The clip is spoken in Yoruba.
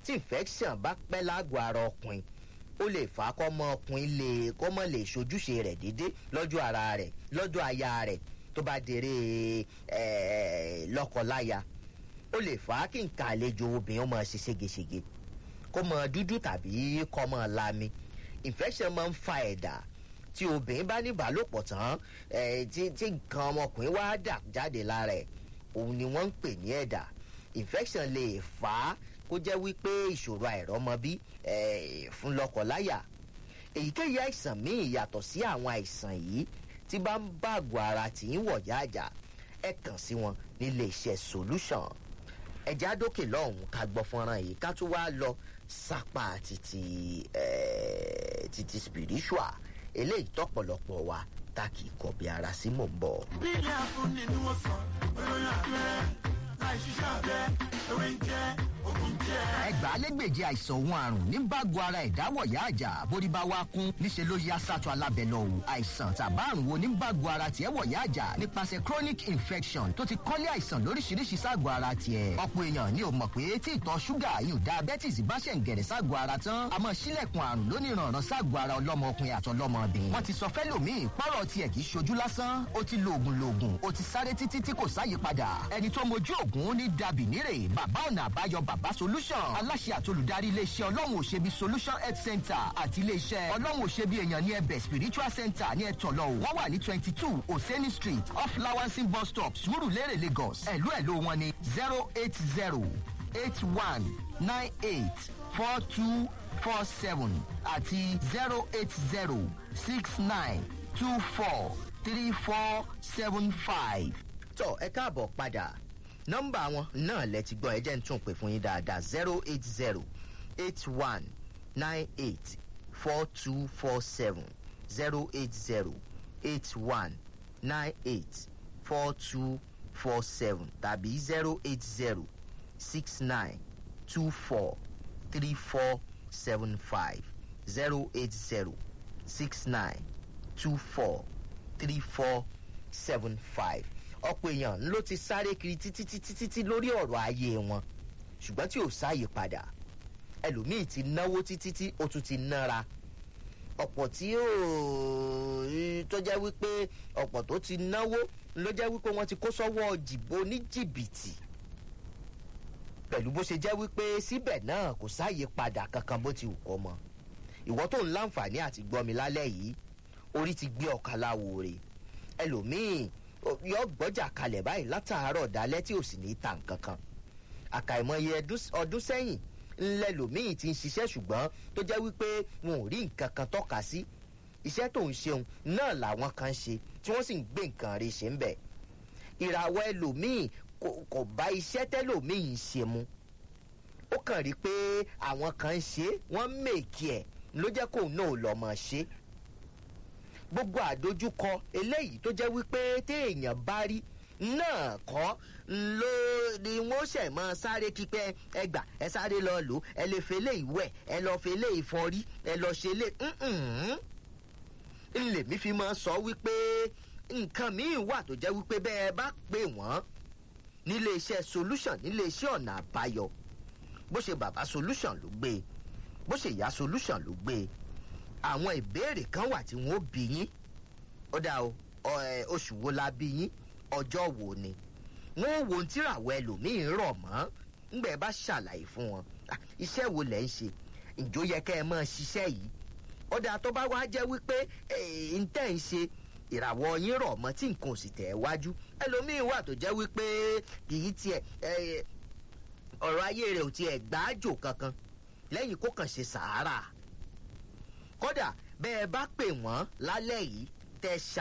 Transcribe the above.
tí infection bá pẹ́ lágọ̀ọ́ ara ọkùnrin ó lè fà á kọ́ mọ ọkùnrin lè kọ́ mọ lè ṣojúṣe rẹ̀ déédé lọ́jọ́ ara rẹ̀ lọ́jọ́ aya rẹ̀ tó bá dèrè lọ́kọláya ó lè fà á kí nǹkan àlejò obìnrin ó máa ṣe ségesège kó mọ dúdú tàbí kó mọ lami infection máa ń fa ẹ̀dà tí obìnrin bá ní ìbálòpọ̀ tán tí nǹkan ọmọkùnrin wá dà jáde lára ẹ̀ òun ni wọ́n ń pè ní ẹ̀dà infection lè fà á kó jẹ́ wípé ìṣòro àìrọ́mọbí fún lọ́kọláya èyíkéyìí àìsàn míì yàtọ̀ sí àwọn àìsàn yìí tí bá ń bá àgọ́ ara tì í wọ̀ yáàjà ẹ kàn sí wọn nílé iṣẹ́ solution ẹ̀já dókè lọ́hùn-ún ká gbọ́ fọ́nrán yìí ká tún wá lọ sápá títí títí spiritual eléyìí tọ́pọ̀lọpọ̀ wa tá kì í kọ̀ bí ara sí mò ń bọ̀. bí ilé àfúnni ni wọ́n sọ olóyún abẹ́rẹ́ láì ṣiṣẹ́ abẹ́ ewé ń jẹ́ ogun jẹ́. ẹgbàálẹ́gbèje àìsàn òun àrùn ní bágo ara ìdáwọ̀yá àjà bórí bá wá kún níṣẹ́ ló yá sátọ̀ alábẹ́ lọ o àìsàn tàbá àrùn wo ní bágo ara tiẹ̀ wọ̀yá àjà nípasẹ̀ chronic infection tó ti kọ́lé àìsàn lóríṣiríṣi ságọ̀ ara tiẹ̀ ọ̀pọ̀ èèyàn ni ò mọ̀ pé tí ìtọ̀ ṣúgà yóò diabetes bá ṣẹ̀ ń gẹ̀rẹ̀ ságọ̀ ara tán àmọ́ sílẹ̀kùn àrùn lóníranran ságọ̀ ara ọlọ́mọkùnrin àtọlọ́mọbìnrin wọ́n ti sọ fẹ́lòmíì pọ́rọ̀ tiẹ̀ kì í ṣojú lásán ó ti lo oògùn loògùn ó ti sáré títí tí kò sáyè padà ẹni tó mojú oògùn ní dàbí nírè bàbá ọ̀nà àbáyọ bàbá solution aláṣẹ àtolùdarí iléeṣẹ́ ọlọ́run òṣèbí solution health center àti iléeṣẹ́ ọlọ́run òṣèbí èèyàn ní ẹbẹ̀ spiritual center ní ẹ̀tọ́lọ́ wọ́n wà ní twenty two oseni street off lawansin bus stop surulere lagos ẹ̀lú ẹ̀lú wọn ní zero eight zero eight one nine eight four two four seven àti zero eight zero six nine two four three four seven five. tọ́ ẹ káàbọ̀ padà nọ́mbà wọn náà lẹ ti gbọ́ ẹ jẹ́ ń tún pè fún yín dáadáa zero eight zero eight one nine eight four two four seven zero eight zero eight one nine eight four two four seven tàbí zero eight zero six nine two four three four seven five zero eight zero six nine two four three four seven five ọ̀pọ̀ èèyàn ló ti sáré kiri títí títí títí lórí ọ̀rọ̀ ayé wọn ṣùgbọ́n tí ò sáàyè padà ẹlòmíì ti náwó títí tí ó tún ti nára ọ̀pọ̀ tí ó tó jẹ́ wípé ọ̀pọ̀ tó ti náwó ló jẹ́ wípé wọ́n ti kó sọ́wọ́ jìbò ní jìbìtì pẹ̀lú bó ṣe jẹ́ wípé síbẹ̀ náà kò sáàyè padà kankan bó ti wù kọ́ mọ́ ìwọ́ tó ń láǹfààní àti gbọ́ mi lálẹ́ yìí orí ti gbé ọ̀kan láwo rè ẹlòmíì yọ gbọ́jà kalẹ̀ báyìí látàárọ̀ dalẹ́ tí ò sì ní ta nǹkan kan àkàìmọye ọdún sẹ́yìn ńlẹ̀ lòmíì ti ń ṣiṣẹ́ ṣùgbọ́n tó jẹ́ wípé wọn ò rí nǹkan kan tọ́ka sí iṣẹ́ tó ń ṣeun náà làwọn kan ṣe tí wọ́n sì ń gbé nǹkan rí ṣe ń bẹ̀ ìràwọ̀ ẹlòmíì kò bá iṣẹ́ tẹ́lòmíì ń ṣe mu ó kàn rí pé àwọn kan ń ṣe wọ́n mèkì ẹ̀ ló jẹ́ kóun náà lọ́ mọ̀ ṣe gbogbo àdójúkọ eléyìí tó jẹ́ wípé téèyàn bá rí náà kọ́ ló ni wọ́n ṣẹ̀ mọ́ sáré kípẹ́ ẹgbà ẹ sáré lọ lò ẹ lè fele ìwẹ̀ ẹ lọ fele ìfọrí ẹ lọ ṣe lé ńlẹ̀mí fi máa sọ wípé nǹkan míì wà tó jẹ́ wípé bẹ́ẹ̀ bá pè wọ́n nílé iṣẹ́ solution nílé iṣẹ́ ọ̀nà àbáyọ bó ṣe bàbá solution ló gbé bó ṣe ìyá solution ló gbé àwọn ìbéèrè kan wà tí wọn ó bí yín ó dà o oṣù wo la bí yín ọjọ́ wo ni wọn ò wo tíràwọ̀ ẹlòmíín rọ̀ mọ́ ńgbẹ́ bá ṣàlàyé fún wọn iṣẹ́ wo lẹ̀ ń ṣe ǹjọ́ yẹ kẹ́ ẹ mọ́ ṣiṣẹ́ yìí ó dà tó bá wá jẹ́ wípé ń tẹ̀ ń ṣe ìràwọ̀ yín rọ̀ mọ́ tí nǹkan ò sì tẹ̀ ẹ́ wájú ẹlòmíín wà tó jẹ́ wípé kì í tiẹ̀ ọ̀rọ̀ ayé rẹ̀ ò tiẹ̀ gbáàjò kankan lẹ́yìn kó kàn ṣe sàárà kódà bẹ́ẹ̀ bá pè wọ́n lálẹ́ yìí tẹ ṣá